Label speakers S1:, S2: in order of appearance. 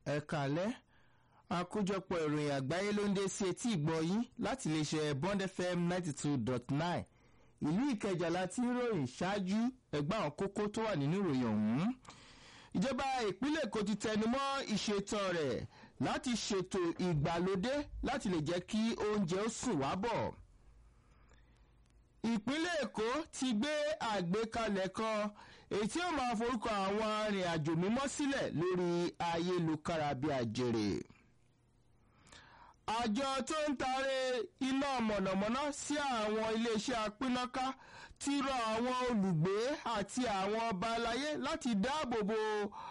S1: ẹ̀ka alẹ́ àkójọpọ̀ ìròyìn àgbáyé ló ń dé sí etí ìgbọ́ yín láti lè ṣe bond fm ninety two dot nine ìlú ìkẹjà láti ròyìn ṣáájú ẹgbẹ́ àwọn kókó tó wà nínú ìròyìn ọ̀hún ìjọba ìpínlẹ̀ èkó ti tẹnumọ́ ìṣètò rẹ̀ láti ṣètò ìgbàlódé láti lè jẹ́ kí oúnjẹ ó sùn wá bọ̀ ìpínlẹ̀ èkó ti gbé àgbékalẹ̀ kan èyí tí ó máa forúkọ àwọn arìnrìn-àjò mímọ́ sílẹ̀ lórí ayélujára bíi àjèrè àjọ tó ń taari iná mọ̀nàmọ́ná sí àwọn iléeṣẹ́ apínnáká ti rọ àwọn olùgbé àti àwọn ọba aláyé láti dáàbò bo